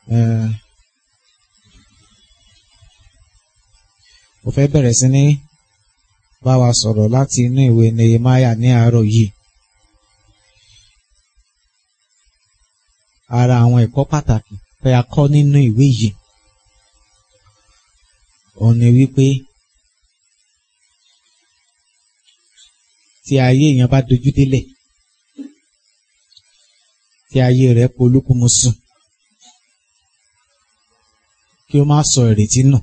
Eh, mo fẹ́ bẹ̀rẹ̀ sí ní bá wa sọ̀rọ̀ láti inú ìwé Nehemiah ní àárọ̀ yìí. Ara àwọn ẹ̀kọ́ pàtàkì pé a kọ́ nínú ìwé yìí. Òun ni wípé tí ayé èèyàn bá dojú délẹ̀, tí ayé rẹ̀ polúkúmuṣu, kí ó má sọ ìrètí nù,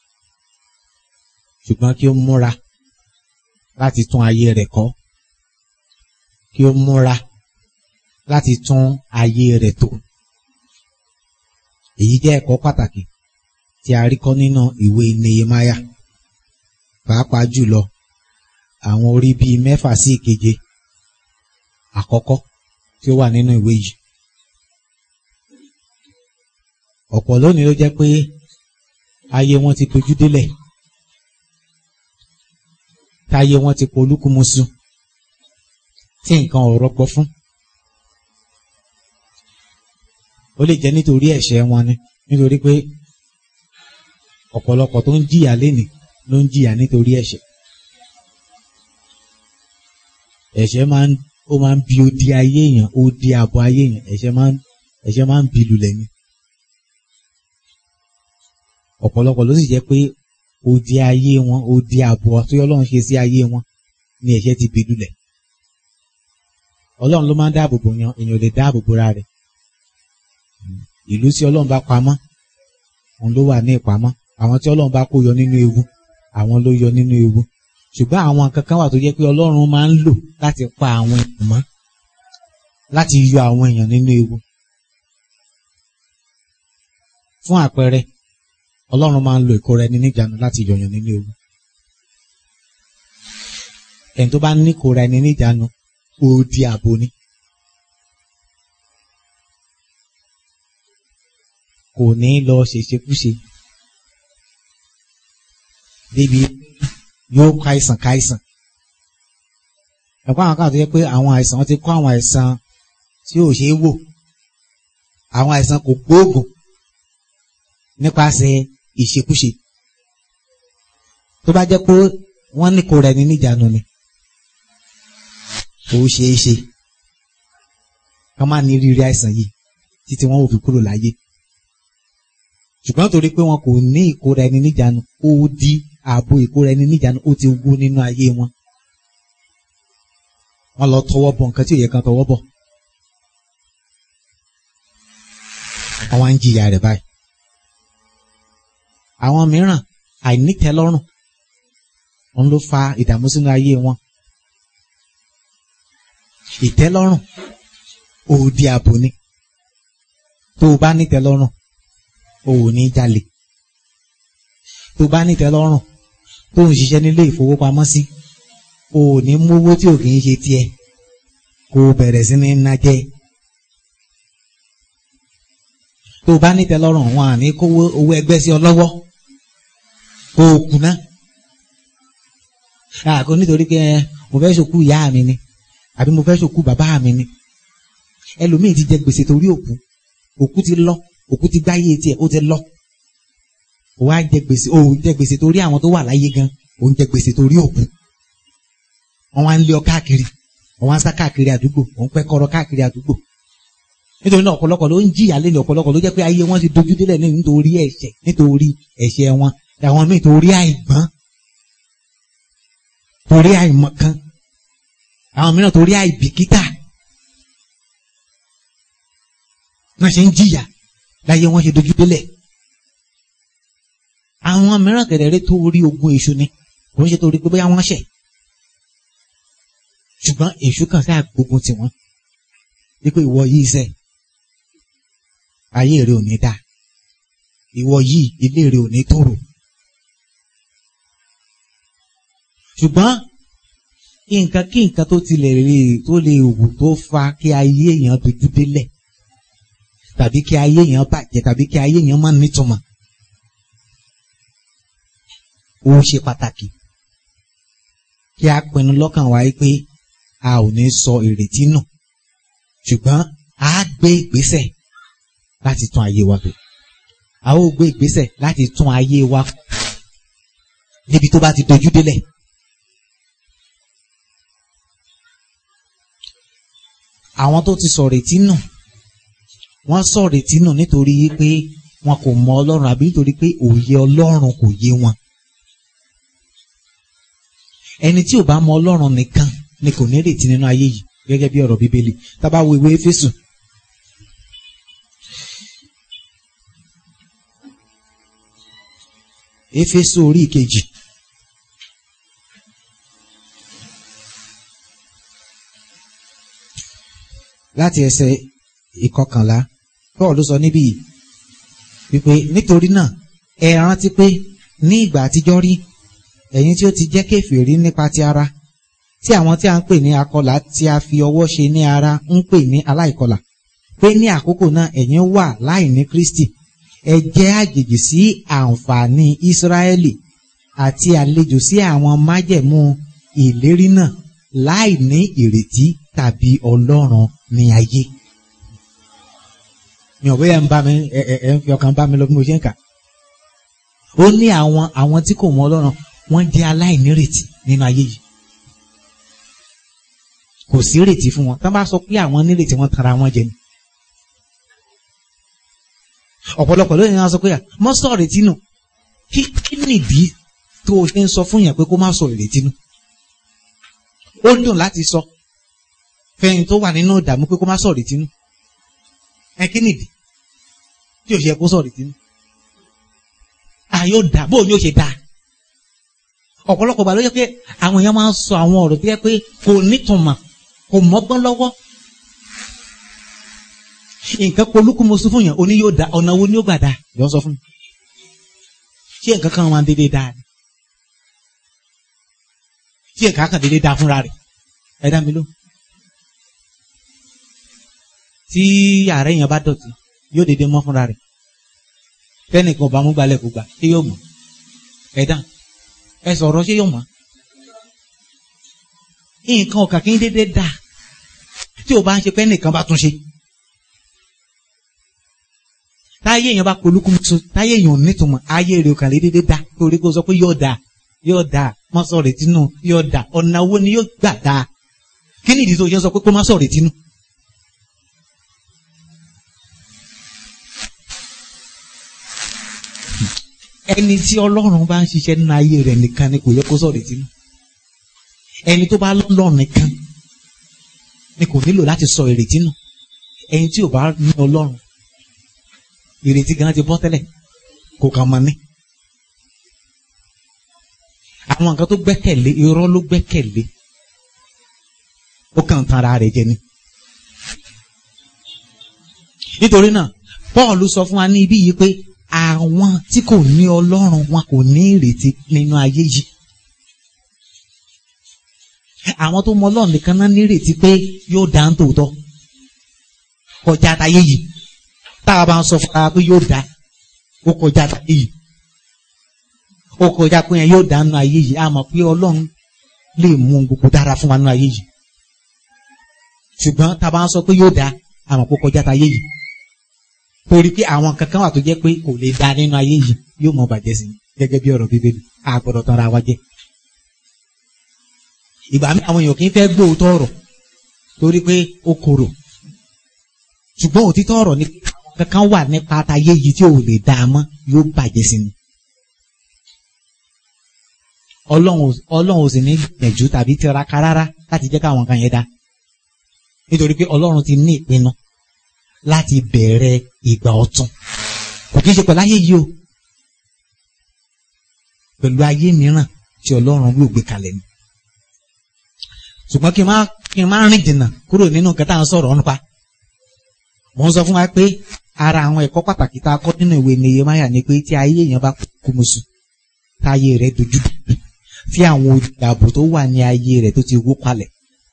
ṣùgbọ́n kí ó múra láti tún ayé rẹ̀ kọ́, kí ó múra láti tún ayé rẹ̀ tò. Èyí jẹ́ ẹ̀kọ́ pàtàkì tí a rí kọ́ nínú ìwé Nehemiah, pàápàá jùlọ àwọn orí bíi mẹ́fà sí ìkeje àkọ́kọ́ tí ó wà nínú ìwé yìí. Ọ̀pọ̀ lónìí ló jẹ́ pé ayé wọn ti dojú délẹ̀, táyé wọn ti polúkúmuṣu, tí nǹkan ò rọgbọ fún. Ó lè jẹ́ nítorí ẹ̀ṣẹ̀ wọn ni, nítorí pé ọ̀pọ̀lọpọ̀ tó ń jìyà lénìí ló ń jìyà nítorí ẹ̀ṣẹ̀. Ẹ̀ṣẹ̀ máa ń ó máa ń bi odi ayé èèyàn, odi ààbò ayé èèyàn, ẹ̀ṣẹ̀ máa ń ẹ̀ṣẹ̀ máa ń bi lulẹ̀ ni. Ọ̀pọ̀lọpọ̀ ló sì jẹ́ pé odi ayé wọn, odi ààbò tí Ọlọ́run ṣe sí ayé wọn ni ẹ̀ṣẹ̀ ti bi lulẹ̀. Ọlọ́run ló máa ń dáàbò bò yan, èèyàn ò lè dáàbò bora rẹ̀. Ìlú tí Ọlọ́run bá pamọ́, òun ló wà ní ìpamọ́. Àwọn tí Ọlọ́run bá kó yọ nínú ewu, àwọn ló yọ nínú ewu. Ṣùgbọ́n àwọn nǹkan kan wà tó jẹ́ pé Ọlọ́run máa ń lò láti pa àwọn èèyàn mọ́, láti yọ àwọn èèyàn nínú ewu. Fún àpẹẹrẹ, Ọlọ́run máa ń lo ìkóra ẹni níjàánu láti yọ̀yàn nínú ewu. Ẹni tó bá ní ìkóra ẹni níjàánu, ó di ààbò ni. Kò ní lọ ṣèṣekúṣe. Débi yóò kó àìsàn káìsàn. Ẹ̀kọ́ àwọn kan tó yẹ pé àwọn àìsàn wọn ti kó àwọn àìsàn tí ò ṣeé wò. Àwọn àìsàn kò gbóògùn nípasẹ̀ ìṣekúṣe. Tó bá jẹ́ pé wọ́n ní kó rẹ̀ ní níjànú ni. Kò ṣeé ṣe. Kán má ní rírí àìsàn yìí títí wọ́n ò fi kúrò láyé. Ṣùgbọ́n torí pé wọn kò ní ìkóra ẹni níjànú, ó di ààbò ìkóra ẹni níjànú ó ti wú nínú ayé wọn. Wọ́n lọ tọwọ́ bọ̀ nǹkan tí ò yẹ kan tọwọ́ bọ̀. Wọ́n wá ń jìyà rẹ̀ báyìí. Àwọn mìíràn àìnítẹ́lọ́rùn òun ló fa ìdààmú sínú ayé wọn. Ìtẹ́lọ́rùn òdi ààbò ni. Tó o bá nítẹ́lọ́rùn, o ò ní jalè. Tó o bá nítẹ́lọ́rùn, tó ń ṣiṣẹ́ nílé ìfowópamọ́sí, o ò ní mówó tí ò kì í ṣe tiẹ̀. Kó o bẹ̀rẹ̀ sí ní ná jẹ. Tó o bá nítẹ́lọ́rùn, wọn à ní kówó owó ẹgbẹ́ sí ọ lọ́wọ́. Kó o kùnà. Àkó nítorí pé mo fẹ́ ṣòkú ìyá mi ni àbí mo fẹ́ ṣòkú bàbá mi ni. Ẹlòmíì ti jẹ gbèsè torí òkú. Òkú ti lọ. Òkú ti gbáyé tiẹ̀ ó ti lọ. Ó wá jẹ gbèsè ó jẹ gbèsè torí àwọn tó wà láyé gan. Ó ń jẹ gbèsè torí òkú. Wọ́n wá ń lé ọ káàkiri. Wọ́n wá ń sá káàkiri àdúgbò. Wọ́n ń pẹ́ kọ́rọ́ káàkiri àdúgbò. Nítorí náà ọ̀pọ̀lọpọ̀ ló ń jìyà lé ní ọ̀pọ̀lọpọ̀ ló jẹ́ pé ayé wọn ti dojú délẹ̀ nítorí ẹ̀ṣẹ̀ nítorí ẹ̀ṣẹ̀ wọn. Àwọn míì torí àìgbọ́n torí àìmọ̀kan àwọn mìíràn torí àìbìkítà wọ́n ṣe ń jìyà láyé wọ́n ṣe dojú délẹ̀ àwọn mìíràn kẹ̀dẹ̀rẹ́ torí ogun èṣù ni kò ń ṣe torí pé bóyá wọ́n ṣẹ̀ ṣùgbọ́n èṣù kan sáà gbógun tì wọ́n wípé ìwọ yìí ṣẹ̀ ayé rẹ ò ní dáa ìwọ yìí ilé rẹ ò ní tòrò ṣùgbọ́n nǹkan kí nǹkan tó tilẹ̀ rí tó lè wù tó fa kí ayé èèyàn dojú délẹ̀ tàbí kí ayé èèyàn bàjẹ́ tàbí kí ayé èèyàn má nítumọ̀ ó ṣe pàtàkì kí a pinnu lọ́kàn wa pé a ò ní sọ ìrètí nù ṣùgbọ́n a gbé ìgbésẹ̀ láti tún ayé wa tò a ó gbé ìgbésẹ̀ láti tún ayé wa níbi tó bá ti dojú délẹ̀. àwọn tó ti sọ̀rọ̀ ètí nù wọ́n sọ̀rọ̀ ètí nù nítorí pé wọn kò mọ ọlọ́run àbí nítorí pé òye ọlọ́run kò yé wọn. ẹni tí ò bá mọ ọlọ́run nìkan ni kò ní retí nínú ayé yìí gẹ́gẹ́ bí ọ̀rọ̀ bíbélì tá bá wo ìwé Éfésù. Éfésù orí ìkejì. láti ẹsẹ̀ ìkọkànlá Paul sọ níbí yìí wípé nítorí náà ẹ rántí pé ní ìgbà àtijọ́ rí ẹ̀yin tí ó ti jẹ́ kèfèrí nípa ti ara tí àwọn tí a ń pè ní akọlà tí a fi ọwọ́ ṣe ní ara ń pè ní aláìkọlà pé ní àkókò náà ẹ̀yin wà láì ní Kristi ẹ jẹ́ àjèjì sí àǹfààní Ísírẹ́lì àti àlejò sí àwọn májẹ̀mú ìlérí náà láì ní ìrètí tàbí Ọlọ́run ní ayé mi ò bóyá ń bá mi ẹ ẹ ẹ ń fi ọkàn bá mi lọ bí mo ṣe ń kà ó ní àwọn àwọn tí kò mọ Ọlọ́run wọ́n jẹ́ aláìnírètí nínú ayé yìí kò sí ìrètí fún wọn tá bá sọ pé àwọn nírètí wọ́n tara wọn jẹ ni ọ̀pọ̀lọpọ̀ lónìí wọn sọ pé mọ́ sọ ìrètí nù kí kí nìdí tó o ṣe ń sọ fún yẹn pé kó má sọ ìrètí nù ó dùn láti sọ fẹ́yìn tó wà nínú ìdààmú pé kó má sọ ìrètí nù ẹ kí nìdí tí o ṣe kó sọ ìrètí nù àyò dà bóun yóò ṣe dà ọ̀pọ̀lọpọ̀ gbà ló yẹ pé àwọn èèyàn máa ń sọ àwọn ọ̀rọ̀ tó yẹ pé kò nítumọ̀ kò mọ́gbọ́n lọ́wọ́ nǹkan polúkúmoṣu fún yàn oní yóò da ọ̀nà wo ni ó gbà da yọ sọ fún mi ṣé nǹkan kan máa ń dédé da ni ṣé nǹkan kan dédé da fúnra rẹ̀ ẹ dá mi ló tí ààrẹ yẹn bá dọ̀tí yóò dédé mọ́ fúnra rẹ̀ tẹ́nìkan ọba amúgbalẹ̀ kò gbà ṣé yóò mọ̀ ẹ dá ẹ sọ̀rọ̀ ṣé yóò mọ̀ nǹkan ọ̀kà kí n dédé da tí o bá ń ṣe pé nìkan bá tún ṣe táyé èèyàn bá polúkúmuṣu táyé èèyàn ò nítumọ̀ ayé rẹ̀ kàn lè dédé da torí kó sọ pé yóò da yóò da má sọ retí nù yóò da ọ̀nà wo ni yóò gbà da kí ni ìdí tó ṣe sọ pé kó má sọ retí nù. ẹni tí ọlọ́run bá ń ṣiṣẹ́ nínú ayé rẹ̀ nìkan ni kò yẹ kó sọ retí nù ẹni tó bá lọ́lọ́run nìkan ni kò nílò láti sọ ìrètí nù ẹni tí ò bá ní ọlọ́run ìrètí gan ti bọ́ tẹ́lẹ̀ kò kàn mọ́ ní. àwọn nǹkan tó gbẹ́kẹ̀lé irọ́ ló gbẹ́kẹ̀lé ó kàn tan ara rẹ̀ jẹ ni. nítorí náà Paul sọ fún wa ní ibí yìí pé àwọn tí kò ní ọlọ́run wọn kò ní ìrètí nínú ayé yìí. àwọn tó mọ ọlọ́run nìkan náà nírètí pé yóò dá ń tòótọ́ kọjá táyé yìí tá a bá ń sọ fún ara pé yóò dá ó kọjá táyé yìí ó kọjá pé yẹn yóò dá nínú ayé yìí a mọ̀ pé ọlọ́run lè mú gbogbo dára fún wa nínú ayé yìí ṣùgbọ́n tá a bá ń sọ pé yóò dá a mọ̀ pé ó kọjá táyé yìí torí pé àwọn kankan wà tó jẹ́ pé kò lè dá nínú ayé yìí yóò mọ bàjẹ́ sí gẹ́gẹ́ bí ọ̀rọ̀ bíbélì a gbọ́dọ̀ tán ra wa jẹ́ ìgbà mi àwọn èèyàn kì í fẹ́ gbóòótọ́ ọ̀rọ̀ torí pé ó korò ṣùgbọ́n òtítọ́ ọ̀rọ̀ ni kankan wà nípa àtàyè yìí tí ò lè dá a mọ́ yóò bàjẹ́ sí ni. ọlọ́run ò sì ní gbìyànjú tàbí tiraka rárá láti jẹ́ káwọn kan yẹn dá nítorí pé ọlọ́run ti ní ìpinnu láti bẹ̀rẹ̀ ìgbà ọ̀tun kò kí n ṣe pẹ̀lú ayé yìí o pẹ̀lú ayé mìíràn tí ọlọ́run ló gbé kalẹ̀ ni ṣùgbọ́n kí n má kí n má rìn jìnnà kúrò nínú nǹkan tá à ń sọ̀rọ̀ nípa mo ń sọ fún wa pé ara àwọn ẹ̀kọ́ pàtàkì tá a kọ́ nínú ìwé Nehemiah ni pé tí ayé èèyàn bá kú musu táyé rẹ̀ dojú tí àwọn olùdàbò tó wà ní ayé rẹ̀ tó ti wó palẹ̀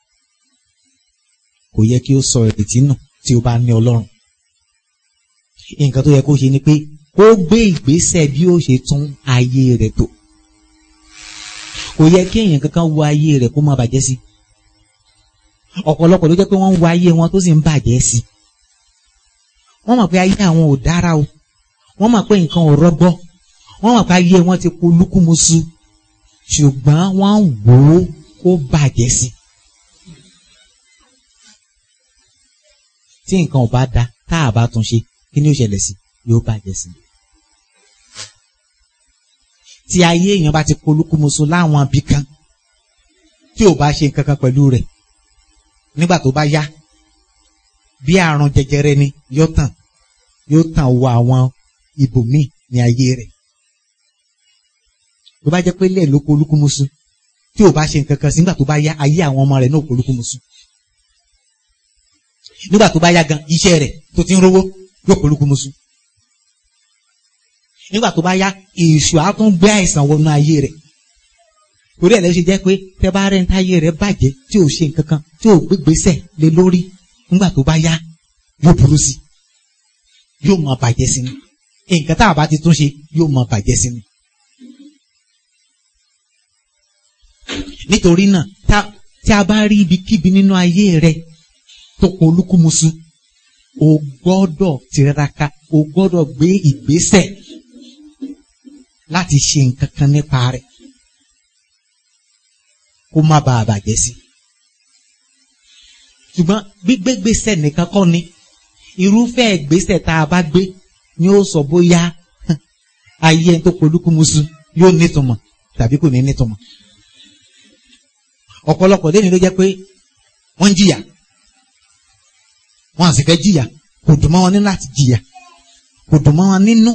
kò yẹ kí ó sọ ìrètí nù tí ó bá ní Ọlọ́run nǹkan tó yẹ kó ṣe ni pé kó gbé ìgbésẹ̀ bí ó ṣe tún ayé rẹ̀ tò kò yẹ kí èèyàn kankan wo ayé rẹ̀ kó má bàjẹ́ sí ọ̀pọ̀lọpọ̀ ló jẹ́ pé wọ́n ń wo ayé wọn tó sì ń bàjẹ́ sí wọ́n mọ̀ pé ayé àwọn ò dára o wọ́n mọ̀ pé nǹkan ò rọgbọ wọ́n mọ̀ pé ayé wọn ti kú lúkúmuṣu ṣùgbọ́n wọ́n wò ó kó bàjẹ́ sí i. tí nǹkan ò bá da tá a bá tún ṣe kí ni ó ṣẹlẹ̀ sí yóò bàjẹ́ sí i. tí ayé èèyàn bá ti kú lúkúmuṣu láwọn ibì kan tí ò bá ṣe nǹkan kan pẹ̀lú rẹ̀ nígbà tó bá yá bí àrùn jẹjẹrẹ ni yóò tàn yóò tàn wọ àwọn ibòmíì ní ayé rẹ̀ tó bá jẹ́ pé ilé ló kó olúkúmuṣu tí ò bá ṣe nǹkan kan sí nígbà tó bá yá ayé àwọn ọmọ rẹ̀ náà kó olúkúmuṣu nígbà tó bá yá gan iṣẹ́ rẹ̀ tó ti ń rówó yóò kó olúkúmuṣu nígbà tó bá yá èṣù á tún gbé àìsàn wọnú ayé rẹ̀ torí ẹ̀ lè ṣe jẹ́ pé tẹ́ bá rẹ̀ ń táyé rẹ̀ bàjẹ́ tí ò ṣe nǹkan kan tí ò gbégbèsè lé lórí nígbà tó bá yá yóò burú sí yóò máa bàjẹ́ sí ni nǹkan tá a bá ti tún ṣe yóò máa bàjẹ́ sí ni. nítorí náà tí a bá rí ibikíbi nínú ayé rẹ tó kún olúkúmuṣu o gbọ́dọ̀ tiraka o gbọ́dọ̀ gbé ìgbésẹ̀ láti ṣe nǹkan kan nípa rẹ̀ kó má bàa bàjẹ́ sí. ṣùgbọ́n gbígbé gbèsè nìkan kọ́ ni irúfẹ́ ìgbésẹ̀ tá a bá gbé ni ó sọ bóyá ayé ẹni tó polúkúmuṣu yóò nítumọ̀ tàbí kò ní nítumọ̀. ọ̀pọ̀lọpọ̀ lẹ́ni ló jẹ́ pé wọ́n ń jìyà wọ́n sì fẹ́ jìyà kò dùn mọ́ wọn nínú láti jìyà kò dùn mọ́ wọn nínú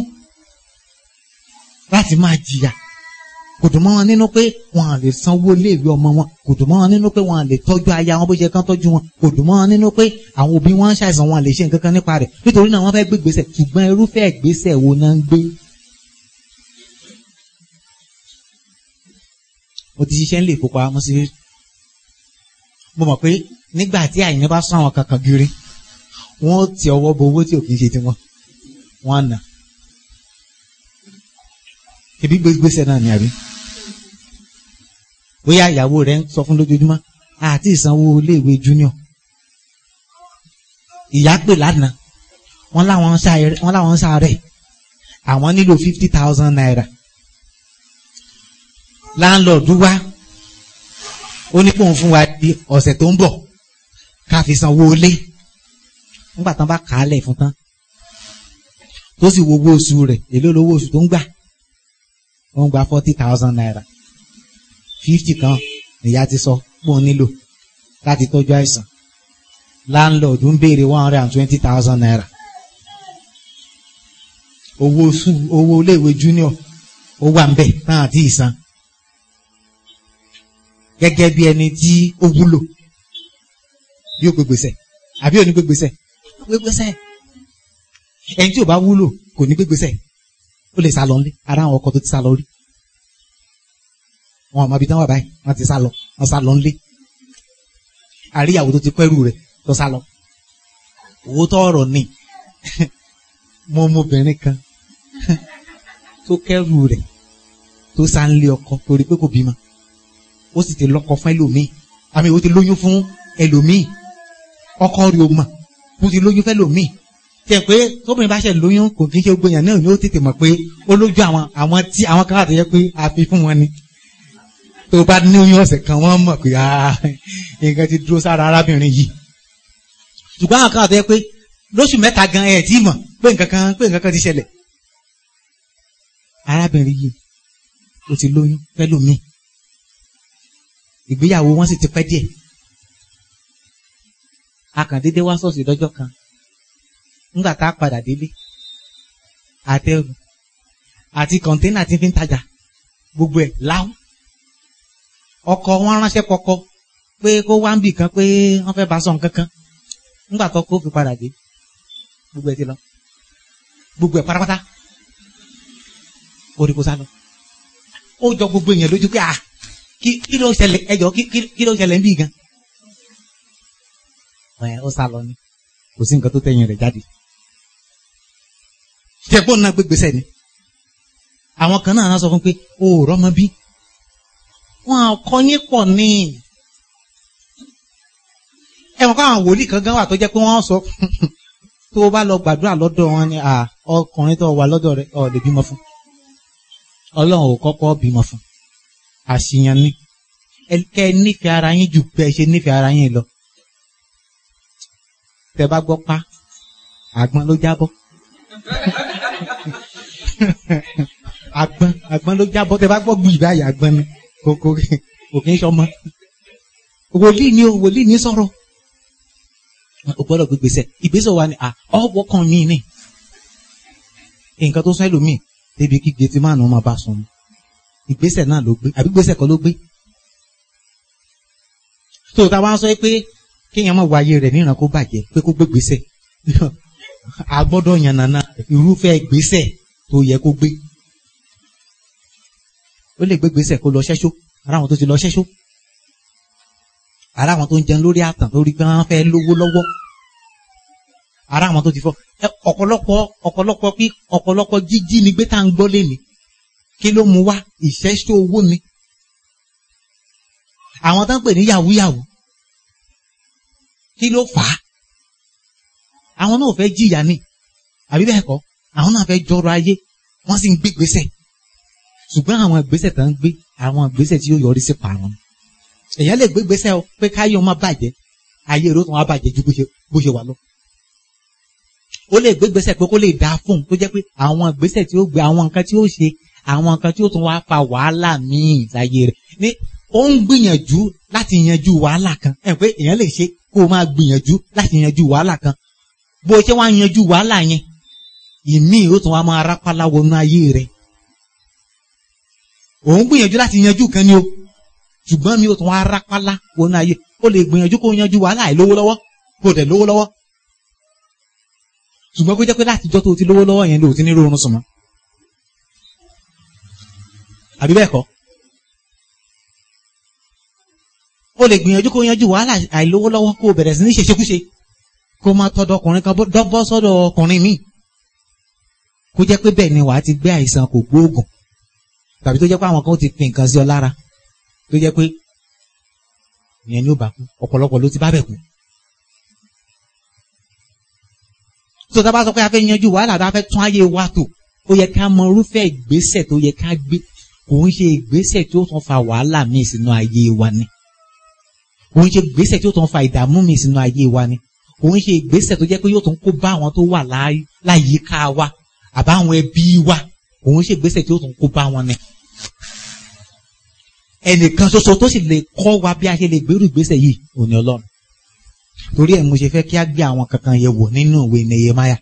láti máa jìyà kò dùn mọ́ wọn nínú pé wọn à lè sanwó iléèwé ọmọ wọn kò dùn mọ́ wọn nínú pé wọn à lè tọ́jú aya wọn bó ṣe kán tọ́jú wọn kò dùn mọ́ wọn nínú pé àwọn òbí wọn ń ṣàìsàn wọn à lè ṣe nǹkan kan nípa rẹ̀ nítorí náà wọ́n fẹ́ gbé gbèsè ṣùgbọ́n irúfẹ́ ìgbésẹ̀ wo náà ń gbé. mo ti ṣiṣẹ́ nílé ìfowópamọ́ sí mo mọ̀ pé nígbà tí àyìnbá bá sún àwọn kankan gírí wọ́n ti ọwọ́ bo owó tí ò kì í ṣe tiwọn wọ́n á nà ebi gbégbèsè náà ni àbí bóyá ìyàwó rẹ ń sọ fún lójoojúmọ́ àti ìsanwó iléèwé junior ìyá pè lánàá wọ́n láwọn ń sáré wọ́n láwọn ń sáré àwọn nílò fifty thousand naira láńlọ́ọ̀dù wá ó ní pòun fún wa di ọ̀sẹ̀ tó ń bọ̀ ká fi sanwó ilé nígbà tán bá kà á lẹ̀ fún tán tó sì wo owó oṣù rẹ̀ èló lówó oṣù tó ń gbà ó ń gba forty thousand naira fifty kan ìyá ti sọ pé òun nílò láti tọ́jú àìsàn landlord ń béèrè one hundred and twenty thousand naira owó oṣù owó iléèwé junior ó wà ń bẹ̀ náà àti ìsan gẹ́gẹ́ bí ẹni tí ó wúlò yóò gbégbèsè àbí òní gbégbèsè gbégbèsè ẹni tí ò bá wúlò kò ní gbégbèsè ó lè sá lọ nílé ara àwọn ọkọ tó ti sá lọ rí wọn àmọ́ ibi tí wọ́n wà báyìí wọ́n ti sá lọ wọ́n sá lọ nílé àríyàwó tó ti pẹ́rù rẹ̀ tó sá lọ owó tọrọ ni mo ọmọbìnrin kan tó kẹ́rù rẹ̀ tó sá ń lé ọkọ torí pé kò bímọ ó sì ti lọ́kọ fún ẹlòmíì àmì ó ti lóyún fún ẹlòmíì ọkọ rẹ̀ ò mọ̀ ó ti lóyún fún ẹlòmíì tẹ̀ pé tóbìnrin bá ṣe lóyún kò kí n ṣe gbogbo èèyàn náà ni ó tètè mọ̀ pé ó lójú àwọn àwọn tí àwọn kan àti yẹ pé a fi fún wọn ni tó bá ní oyún ọ̀sẹ̀ kan wọ́n mọ̀ pé nǹkan ti dúró sára arábìnrin yìí ṣùgbọ́n àwọn kan àti yẹ pé lóṣù mẹ́ta gan ẹ̀ tí mọ̀ pé nǹkan kan pé nǹkan kan ti ṣẹlẹ̀ arábìnrin yìí ó ti lóyún fẹ́lòmíì ìgbéyàwó wọn sì ti pẹ́ díẹ̀ akàndédé wá ṣọ́ọ̀ṣì lọ́jọ́ kan ńgbà tá a padà délé àtẹrù àti kọ̀ńténà tí fi ń tajà gbogbo ẹ̀ láwọn ọkọ wọn ránṣẹ́ kọkọ pé kó wá ń bì kan pé wọ́n fẹ́ bá sọ nǹkan kan ńgbà tó kó fi padà dé gbogbo ẹ̀ ti lọ gbogbo ẹ̀ pátápátá orí kò sá lọ ó jọ gbogbo èèyàn lójú pé ah kí kí ló ṣẹlẹ̀ ẹjọ́ kí kí ló ṣẹlẹ̀ ń bì gan ẹ ó sá lọ ni kò sí nǹkan tó tẹ̀yìn rẹ̀ jáde jẹ́gbọ́n náà gbégbèsè ni àwọn kan náà sọ fún pé o ò rọ́mọ bí wọn kọ́ yín pọ̀ ní ẹ mọ̀ pé àwọn wòlíì kan gan wà tó jẹ́ pé wọ́n sọ tó o bá lọ gbàdúrà lọ́dọ̀ wọn ni ọkùnrin tó wà lọ́dọ̀ rẹ̀ ọ̀ lè bímọ fún ọlọ́run ò kọ́kọ́ bímọ fún àṣìyàn ni kẹ́ ẹ nífẹ̀ẹ́ ara yín jù bẹ́ẹ̀ ṣe nífẹ̀ẹ́ ara yín lọ tẹ bá gbọ́ pa àgbọn ló jábọ́ àgbọn àgbọn ló jábọ́ tẹ bá gbọ́ gbù ìbáyà àgbọn ni kò kò kò kì í sọmọ wòlíì ni o wòlíì ni sọ̀rọ̀ o gbọ́dọ̀ gbé gbèsè ìgbésẹ̀ wa ni ọwọ́ kan mi ni nǹkan tó sọ ẹlòmíì débi kí gẹtì máa nù máa bá sùn ìgbésẹ̀ náà ló gbé àbí gbèsè kan ló gbé tó o ta wá sọ pé kéèyàn máa wáyé rẹ̀ níran kó bàjẹ́ pé kó gbé gbèsè a gbọ́dọ̀ yànnàna irúfẹ́ gbèsè tó yẹ kó gbé ó lè gbé gbèsè kó lọ ṣẹ́ṣó ara àwọn tó ti lọ ṣẹ́ṣó ara àwọn tó ń jẹun lórí àtàn lórí pé wọ́n fẹ́ lówó lọ́wọ́ ara àwọn tó ti fọ́ ọ̀pọ̀lọpọ̀ ọ̀pọ̀lọpọ̀ pí ọ̀pọ̀lọpọ̀ jíjí ni gbé tá à ń gbọ́ léni kí ló mú wá ìṣẹ́ṣó owó ni àwọn tó ń pè ní yahoo yahoo kí ló fà á àwọn náà fẹ́ jìyà ni àbí bẹ́ẹ̀ kọ́ àwọn náà fẹ́ jọrọ ayé wọ́n sì ń gbé gbèsè ṣùgbọ́n àwọn ìgbésẹ̀ tó ń gbé àwọn ìgbésẹ̀ tí yóò yọrí sí parun èèyàn lè gbé gbèsè o pé káyọ̀ má bàjẹ́ ayé rẹ̀ ó tún wá bàjẹ́ ju bó ṣe wà lọ ó lè gbé gbèsè pé kó lè dáa fún un tó jẹ́ pé àwọn ìgbésẹ̀ tí ó gbé àwọn nǹkan tí ó ṣe àwọn nǹkan tí ó tún wá fa wàhálà míì láyé rẹ̀ ní ó ń gbìyànjú láti yanjú wàhálà kan ẹ pé èèyàn lè ṣe kó o máa gbìyànjú láti yanjú wàhálà kan bó o ṣe wá yanjú wàhálà yẹn ìmí ó tún wá máa rápálá wọnú ayé rẹ̀ òun gbìyànjú láti yanjú kan ni o ṣùgbọ́n mi ó tún wá rápálá wọnú ayé ó lè gbìyànjú kó o yanjú wàhálà àìlówó lọ́wọ́ kó o dẹ̀ lówó lọ́wọ́ ṣùgbọ́n kó jẹ́ pé láti jọ́ tó o ti lówó lọ́wọ́ yẹn ló ti ní rọrùn sùnmọ́ àbí bẹ́ẹ̀ kọ́ o lè gbìyànjú kó yanjú wàhálà àìlówó lọ́wọ́ kó o bẹ̀rẹ̀ sí ní ṣèṣekúṣe kó máa tọ́dọ̀ ọkùnrin kan bọ́ sọ́dọ̀ ọkùnrin míì kó jẹ́ pé bẹ́ẹ̀ ni wàá ti gbé àìsàn kò gbóògùn tàbí tó jẹ́ pé àwọn kan ti pín nǹkan sí ọ lára tó jẹ́ pé ìyẹn ni ó bá kú ọ̀pọ̀lọpọ̀ ló ti bá bẹ̀ kú. tó tá a bá sọ pé a fẹ́ yanjú wàhálà tá a fẹ́ tún ayé wa tò ó yẹ ká mọ irúfẹ́ ìgbésẹ̀ tó yẹ ká gbé kò ń ṣe ìgbésẹ̀ tí ó tún fa wàhálà míì sínú ayé wa ni kò ń ṣe ìgbésẹ̀ tí ó tún fa ìdààmú míì sínú ayé wa ni kò ń ṣe ìgbésẹ̀ tó jẹ́ pé yóò tún kó bá àwọn tó wà láyìíká wa àbáwọn ẹbí wa kò ń ṣe ìgbésẹ̀ tí ó tún kó bá wọn ni. ẹnìkan ṣoṣo tó sì lè kọ́ wa bí a ṣe lè gbèrú ìgbésẹ̀ yìí òní ọlọ́run torí ẹ̀ mo ṣe fẹ́ kí á gbé àwọn kankan yẹ̀ wò nínú ìwé Nehemiah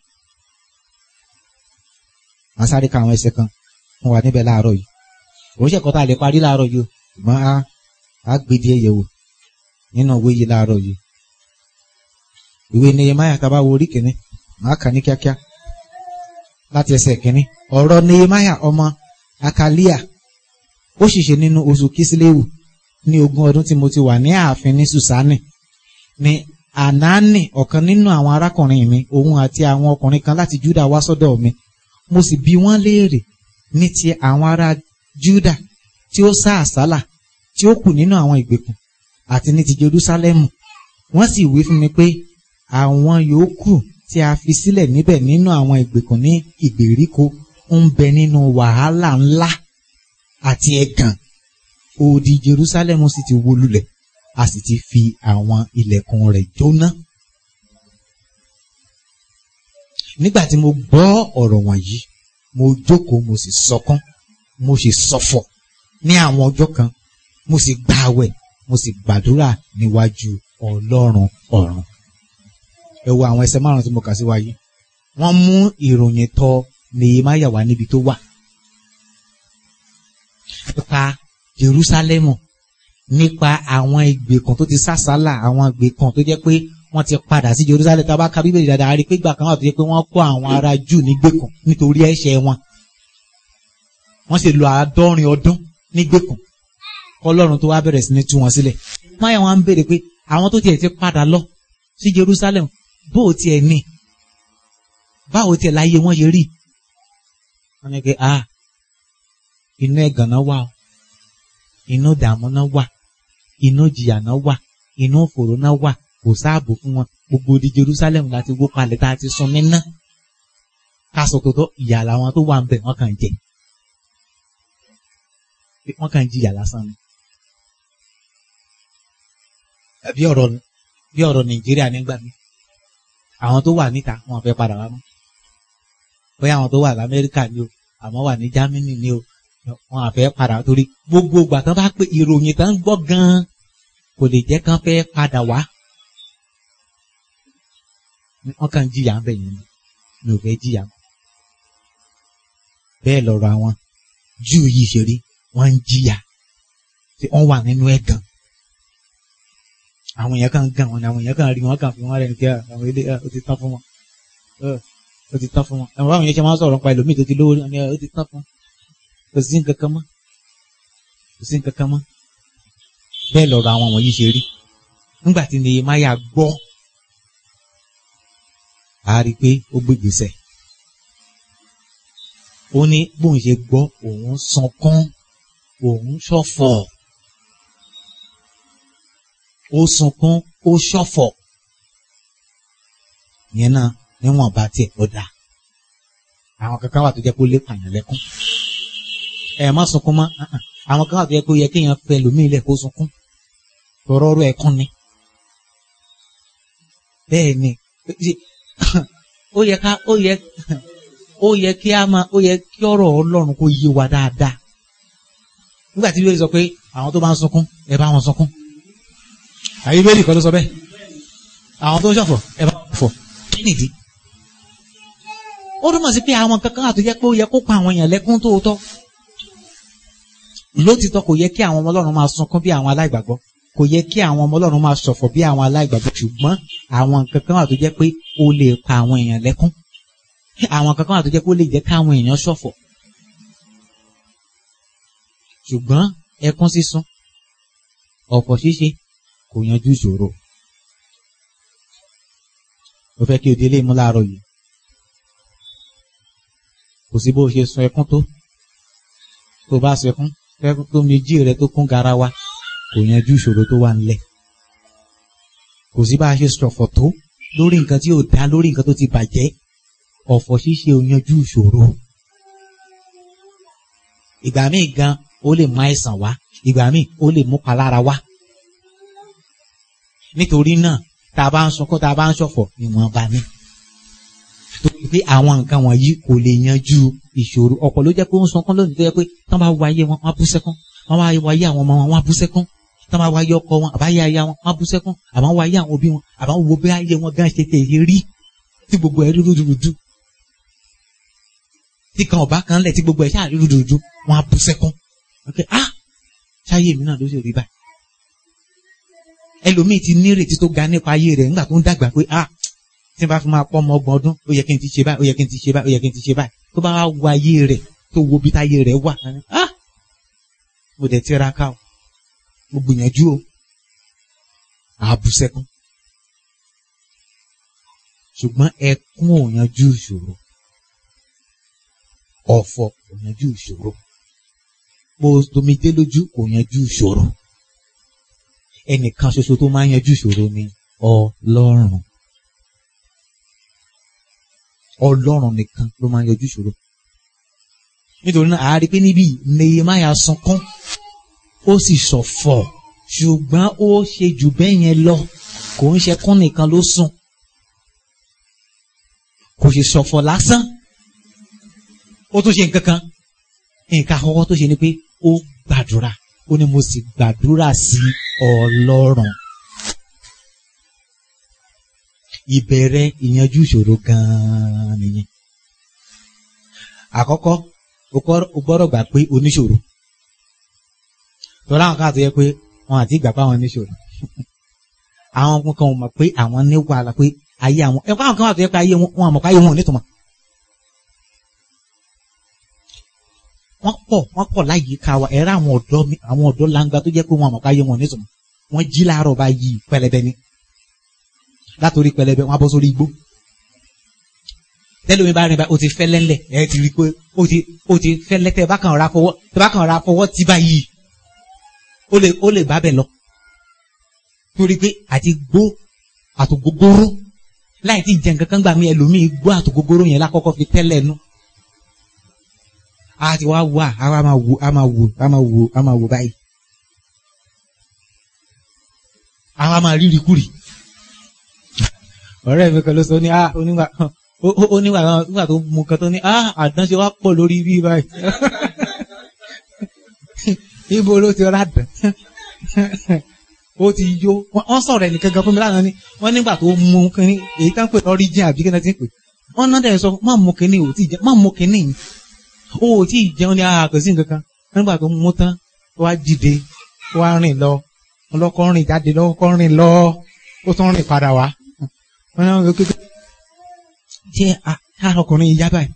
màá sáré ka àwọn ẹsẹ̀ kan fún wa níbẹ̀ láàárọ̀ yìí òun ṣẹ̀kọ́ tá a lè parí láàárọ̀ yìí o ṣùgbọ́n a á gbé díẹ̀ yẹ̀ wò nínú ìwé yìí láàárọ̀ yìí ìwé Nehemiah tá a bá wo orí kìíní màá kà ní kíákíá láti ẹsẹ̀ kìíní ọ̀rọ̀ Nehemiah ọmọ Akalia ó ṣìṣe nínú oṣù Kísíléwù ní ogún ọdún tí mo ti wà ní ààfin ní Sùsánì ní Ànáánì ọ̀kan nínú àwọn arákùnrin mi òun àti àwọn ọkùnrin kan láti Júdà wá sọ́dọ̀ mi mo sì bi wọ́n léèrè ní ti àwọn ará Júdà tí ó sá àsálà tí ó kù nínú àwọn ìgbèkùn àti ní ti Jerúsálẹ́mù wọ́n sì wí fún mi pé àwọn yòókù tí a fi sílẹ̀ níbẹ̀ nínú àwọn ìgbèkùn ní ìgbèríko ń bẹ nínú wàhálà ńlá àti ẹ̀gàn odi Jerúsálẹ́mù sì ti wó lulẹ̀ a sì ti fi àwọn ilẹ̀kùn rẹ̀ jóná. nígbà tí mo gbọ́ ọ̀rọ̀ wọ̀nyí mo jókòó mo sì sọkún mo sì ṣọ̀fọ̀ ní àwọn ọjọ́ kan mo sì gbààwẹ̀ mo sì gbàdúrà níwájú ọlọ́run ọ̀run. ẹ wo àwọn ẹsẹ̀ márùn-ún tí mo kà sí wáyé wọ́n mú ìròyìn tọ Nehemiah wá níbi tó wà. nípa Jerúsálẹ́mù nípa àwọn ìgbèkùn tó ti sásálà àwọn ìgbèkùn tó jẹ́ pé wọ́n ti padà sí Jerusalem tá a bá ka bíbélì dáadáa a rí i pé ìgbà kan wà tó jẹ́ pé wọ́n kó àwọn ará jù nígbèkùn nítorí ẹ̀ṣẹ̀ wọn wọ́n sì lò àádọ́rin ọdún nígbèkùn kọ́lọ́run tó wá bẹ̀rẹ̀ sí ní tú wọn sílẹ̀ máyà wọn ń béèrè pé àwọn tó tiẹ̀ ti padà lọ sí Jerusalem bó o tiẹ̀ ní báwo tiẹ̀ láyé wọn ṣe rí wọ́n ní pé a inú ẹ̀gàn náà wà o inú ìdààmú náà wà inú ìjìyà náà wà inú òfòró náà wà kò sáàbò fún wọn gbogbo di Jerusalem láti wó palẹ̀ tá a ti sun níná káṣọ tó tọ́ ìyà làwọn tó wà ń bẹ̀ wọ́n kàn jẹ wọ́n kàn jìyà lásán ni. bí ọ̀rọ̀ bí ọ̀rọ̀ Nàìjíríà nígbà mi àwọn tó wà níta wọn fẹ́ padà wá mọ́ bóyá àwọn tó wà lamẹ́ríkà ni o àmọ́ wà ní Jámánì ni o wọn àfẹ́ padà torí gbogbo ìgbà tán bá pé ìròyìn tán ń gbọ́ gan-an kò lè jẹ́ kán fẹ́ padà wá wọ́n kàn jìyà ń bẹ̀ yẹn ni mi ò fẹ́ jìyà mọ́ bẹ́ẹ̀ lọ́rọ̀ àwọn Júù yìí ṣe rí wọ́n ń jìyà tí wọ́n wà nínú ẹ̀gàn àwọn èèyàn kan gàn wọn ni àwọn èèyàn kan rí wọn kàn fi wọn rẹ ní kí àwọn ilé ó ti tán fún wọn ó ti tán fún wọn àwọn àwọn èèyàn ṣe máa ń sọ̀rọ̀ nípa ẹlòmíì tó ti lówó ní ó ti tán fún wọn kò sí nǹkan kan mọ́ kò sí nǹkan kan mọ́ bẹ́ẹ̀ lọ́rọ̀ àwọn wọ̀nyí ṣe rí nígbà tí Nehemiah gbọ́ a rí i pé ó gbé gbèsè ó ní bóun ṣe gbọ́ òun sunkún òun ṣọ̀fọ̀ ó sunkún ó ṣọ̀fọ̀ yẹn náà níwọ̀n bá tiẹ̀ ó dáa àwọn kankan wà tó jẹ́ kó lè pààyàn lẹ́kún ẹ má sunkún mọ́ àwọn kan wà tó jẹ́ kó yẹ kéèyàn fẹ́ lómìn ilẹ̀ kó sunkún tọrọ ọ̀rọ̀ ẹ̀kún ni bẹ́ẹ̀ ni ó yẹ ká ó yẹ ó yẹ kí a máa ó yẹ kí ọ̀rọ̀ Ọlọ́run kó yé wa dáadáa nígbà tí Bíbélì sọ pé àwọn tó bá ń sunkún ẹ bá wọn sunkún àyè Bíbélì kọ́ ló sọ bẹ́ẹ̀ àwọn tó ń ṣọ̀fọ̀ ẹ bá wọn fọ̀ kí nìdí ó túmọ̀ sí pé àwọn kankan àti yẹ pé ó yẹ kó pa àwọn èèyàn lẹ́kún tóótọ́ lótìtọ́ kò yẹ kí àwọn ọmọ Ọlọ́run máa sunkún bí àwọn aláìgbàgbọ́ kò yẹ kí àwọn ọmọ Ọlọ́run máa ṣọ̀fọ̀ bí àwọn aláìgbàgbọ́ ṣùgbọ́n àwọn kankan àti jẹ́ pé ó lè pa àwọn èèyàn lẹ́kún àwọn kankan àti jẹ́ pé ó lè jẹ́ káwọn èèyàn ṣọ̀fọ̀ ṣùgbọ́n ẹkún sísun ọ̀fọ̀ ṣíṣe kò yanjú ìṣòro mo fẹ́ kí o délé mú láàárọ̀ yìí kò sí bó o ṣe sun ẹkún tó tó bá sun ẹkún ẹkún tó méjì rẹ tó kún garawa kò yanjú ìṣòro tó wà nílẹ̀ kò sí bá a ṣe ṣọ̀fọ̀ tó lórí nǹkan tí ò dá lórí nǹkan tó ti bàjẹ́ ọ̀fọ̀ ṣíṣe ò yanjú ìṣòro ìgbà míì gan ó lè mú àìsàn wá ìgbà míì ó lè mú palára wá nítorí náà tá a bá ń sunkún tá a bá ń ṣọ̀fọ̀ ìwọ̀nba ni torí pé àwọn nǹkan wọ̀nyí kò lè yanjú ìṣòro ọ̀pọ̀ ló jẹ́ pé ó ń sunkún lónìí tó yẹ pé tán bá wáyé wọn wọ́n á bú sẹ́kún wọ́n bá wáyé àwọn ọmọ wọn wọ́n á bú sẹ́kún tán bá wáyé ọkọ wọn àbáyé aya wọn wọ́n á bú sẹ́kún àbá wáyé àwọn òbí wọn àbá wo bí ayé wọn gan ṣe tèye rí tí gbogbo ẹ̀ rúdurùdu tí kan ọba kan lẹ̀ tí gbogbo ẹ̀ ṣáà rúdurùdu wọ́n á bú sẹ́kún ok ah ṣáyé mi náà ló ṣe rí báyìí ẹlòmíì ti nírètí tó ga nípa ayé rẹ̀ nígbà tó ń dàgbà pé ah tí n bá fi máa pọ́ ọmọ ọgbọ̀n ọdún ó yẹ kí n ti ṣe báyìí ó yẹ kí n ti ṣe báyìí ó yẹ kí n ti ṣe báyìí tó bá wá wo ayé rẹ̀ tó wo bí táyé rẹ̀ wà ah mo dẹ̀ tiraka o mo gbìyànjú o àbú sẹ́kún ṣùgbọ́n ẹkún ò yanjú ìṣòro ọ̀fọ̀ kò yanjú ìṣòro mo tomidé lójú kò yanjú ìṣòro ẹnìkan ṣoṣo tó máa ń yanjú ìṣòro ni Ọlọ́run Ọlọ́run nìkan ló máa ń yanjú ìṣòro nítorí náà àárí pé níbí Nehemiah sunkún ó sì ṣọ̀fọ̀ ṣùgbọ́n ó ṣe jù bẹ́ẹ̀ yẹn lọ kò ń ṣẹkún nìkan ló sùn kò sì ṣọ̀fọ̀ lásán ó tún ṣe nǹkan kan nǹkan àkọ́kọ́ tó ṣe ni pé ó gbàdúrà ó ní mo sì gbàdúrà sí Ọlọ́run ìbẹ̀rẹ̀ ìyanjú ìṣòro gan-an nìyẹn àkọ́kọ́ o gbọ́dọ̀ gbà pé oníṣòro tọ́lá àwọn kan àti yẹ pé wọn àti ìgbà pé àwọn oníṣòro àwọn kan mọ̀ pé àwọn ní wàhálà pé ayé àwọn ẹ̀kọ́ àwọn kan àti yẹ pé ayé wọn àmọ̀ pé ayé wọn ò nítumọ̀ wọ́n pọ̀ wọ́n pọ̀ láyìíká wa ẹ̀rọ àwọn ọ̀dọ́ àwọn ọ̀dọ́ langba tó jẹ́ pé wọn àmọ̀ pé ayé wọn ò nítumọ̀ wọ́n jí láàárọ̀ bá yí pẹlẹbẹ ni látòrí pẹlẹbẹ wọn á bọ́ sórí igbó tẹ́lẹ̀ mi bá rìn bá o ti fẹ́ lẹ́lẹ̀ ẹ ti rí i pé o ti o ti fẹ́ lẹ́tẹ̀ bá kàn ra fọwọ́ tẹ bá kàn ra fọwọ́ tí báyìí o lè o lè bá bẹ̀ lọ torí pé àti gbó àtògógóró láì tí jẹ nǹkan kan gbà mí ẹlòmíì gbọ́ àtògógóró yẹn lákọ́kọ́ fi tẹ́lẹ̀ nú a ti wá wà a wá máa wò a máa wò a máa wò a máa wò báyìí a wá máa rírì kúrì ọ̀rẹ́ mi kan ló sọ ní ah onígbà onígbà nígbà tó mú kan tó ní ah àdánṣe wá pọ̀ lórí bí báyìí ibo ló ti rà dán ó ti yó wọ́n sọ̀rọ̀ ẹnì kankan fún mi lánàá ni wọ́n nígbà tó mú kínní èyí tá ń pè lọ́rí jẹ́ àbí kíni ti ń pè wọ́n náà dẹ̀ sọ má mú kínní ò tí ì jẹ́ má mú kínní ó ò tí ì jẹun ní àkàn sí nǹkan kan nígbà tó mú tán wá dìde wá rìn lọ ọlọ́kọ́ rìn jáde lọ́kọ́ rìn lọ ó tún rìn padà wá wọ́n náà wọ́n kékeré jẹ́ àrọ̀kùnrin ìyá báyìí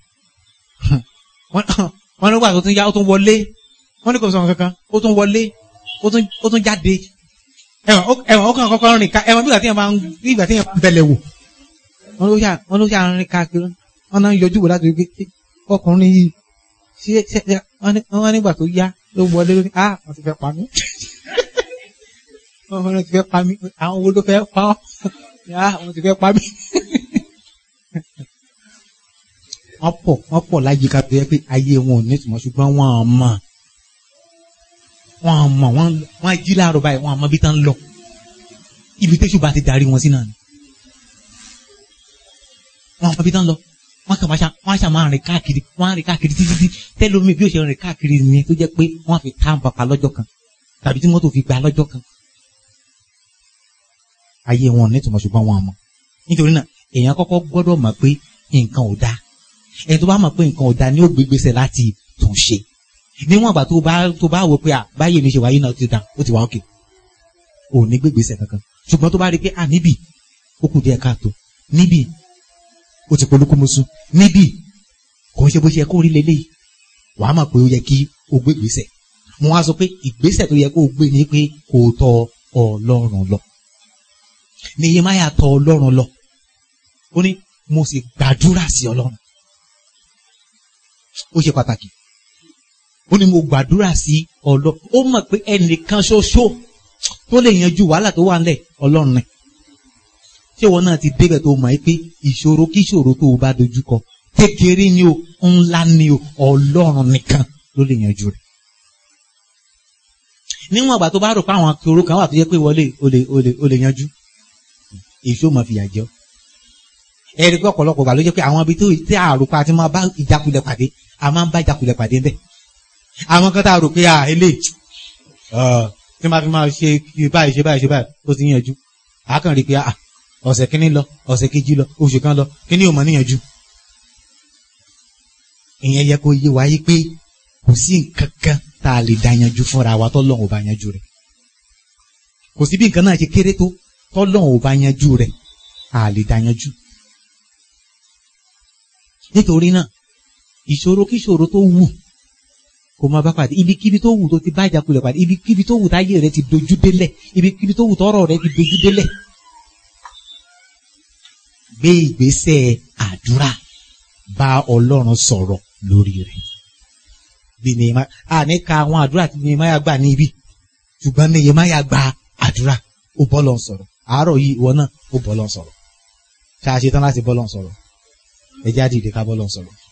wọ́n nígbà tó tún yá ó tún wọlé wọ́n ní kò sọ̀rọ̀ kankan ó tún wọlé ó tún jáde ẹ̀wọ̀n ó kàn kọ́kọ́ rìn ká ẹ̀wọ̀n bí ìgbà tí yẹn máa ń bí ìgbà tí yẹn máa ń bẹ̀lẹ̀ wò wọ́n ló ṣà wọ́n ló ṣà rìn káàkiri wọ́n náà ń yọjú wò láti rí pé ọkùnrin yìí ṣe ṣe wọ́n nígbà tó yá ló wọlé lórí ah wọ́n ti fẹ́ pa mí wọ́n ti fẹ́ pa mí àwọn wo ló fẹ́ pa ọ́ ah wọ́n ti fẹ́ pa mí wọ́n pọ̀ wọ́n pọ̀ láyìíká tó yẹ pé ayé wọn ò ní ìtumọ̀ ṣùgbọ́n wọ́n á mọ̀ wọ́n á mọ̀ wọ́n á jí láàárọ̀ báyìí wọ́n á mọ̀ bí tán lọ ibi tẹ́sù bá ti darí wọn sí náà ni wọ́n á mọ̀ bí tán lọ wọ́n kàn máa ṣá wọ́n á ṣá máa rìn káàkiri wọ́n á rìn káàkiri títí tí tẹ́lómi bí ó ṣe rìn káàkiri nìyẹn tó jẹ́ pé wọ́n á fi tá bàbá lọ́jọ́ kan tàbí tí mọ́tò fi gbà lọ́jọ́ kan ayé wọn ò ní ìtumọ̀ ṣùgbọ́n wọ́n á mọ̀ nítorí náà èèyàn kọ́kọ́ gbọ́dọ̀ mọ̀ pé nǹkan ò dáa ẹni tó bá mọ̀ pé nǹkan ò dáa ni ó gbé gbèsè láti tún ṣe níwọ̀n àgbà tó bá tó bá wò pé à báyìí mi ṣe wáyé náà ti dà ó ti wá òkè ò ní gbé gbèsè kankan ṣùgbọ́n tó bá rí i pé à níbì ó kù díẹ̀ káàtó níbì ó ti polúkú musu níbì kò ń ṣe bó ṣe yẹ kó rí leléyìí wàá mọ̀ pé ó yẹ kí o gbé gbèsè mo wá sọ pé ìgbésẹ̀ tó yẹ kó o gbé ni pé kó o tọ̀ Ọlọ́run lọ Nehemiah tọ̀ Ọlọ́run lọ ó ní mo sì gbàdúrà sí Ọlọ́run ó ṣe pàtàkì ó ní mo gbàdúrà sí ọlọ ó mọ̀ pé ẹnìkan ṣoṣo tó lè yanjú wàhálà tó wà ńlẹ̀ Ọlọ́run ni ṣé ìwọ náà ti débẹ̀ tó mọ̀ pé ìṣòro kí ìṣòro tó o bá dojú kọ kékeré ni o ńlá ni o Ọlọ́run nìkan ló lè yanjú rẹ̀ níwọ̀n àgbà tó bá rò pé àwọn akérò kan wà tó yẹ pé wọlé o lè o lè o lè yanjú èso mọ̀ fìyà jẹ́ ọ́ ẹ̀rí pé ọ̀pọ̀lọpọ̀ gbà ló jẹ́ pé àwọn ibi tó tí àròpá àti máa bá ìjákulẹ̀ pàdé a máa ń bá ìjákulẹ̀ pàdé ńbẹ̀. àwọn kan tá a rò pé à ilé tí máa fi máa ṣe báyìí ṣe báyìí ṣe báyìí ó ti yànjú a kàn rí i pé à ọ̀sẹ̀ kínní lọ ọ̀sẹ̀ kejì lọ oṣù kan lọ kínní ò mọ̀ níyànjú. ìyẹn yẹ kó yé wa yí pé kò sí nǹkan kan tá a lè dá yanjú fúnra wa tọ́lọ́run ò bá yanjú rẹ̀ kò sí bí nǹkan náà ṣe kéré tó tọ́lọ́run ò bá yanjú rẹ̀ a lè dá yanjú nítorí náà ìṣòro kíṣòro tó wù kó máa bá pàdé ibikíbi tó wù tó ti bá ìjákulẹ̀ pàdé ibikíbi tó wù táyé rẹ ti dojú délẹ̀ ibikíbi tó wù tọ́rọ̀ rẹ ti dojú délẹ̀ gbé ìgbésẹ̀ àdúrà bá Ọlọ́run sọ̀rọ̀ lórí rẹ̀ bí Nehemiah àní ka àwọn àdúrà tí Nehemiah gbà ní ibi ṣùgbọ́n Nehemiah gba àdúrà ó bọ́ lọ́n sọ̀rọ̀ àárọ̀ yìí ìwọ náà ó bọ́ lọ́n sọ̀rọ̀ ṣáà ṣe tán láti bọ́ lọ́n sọ̀rọ̀ ẹ jáde ìdè ká bọ́ lọ́n sọ̀rọ̀.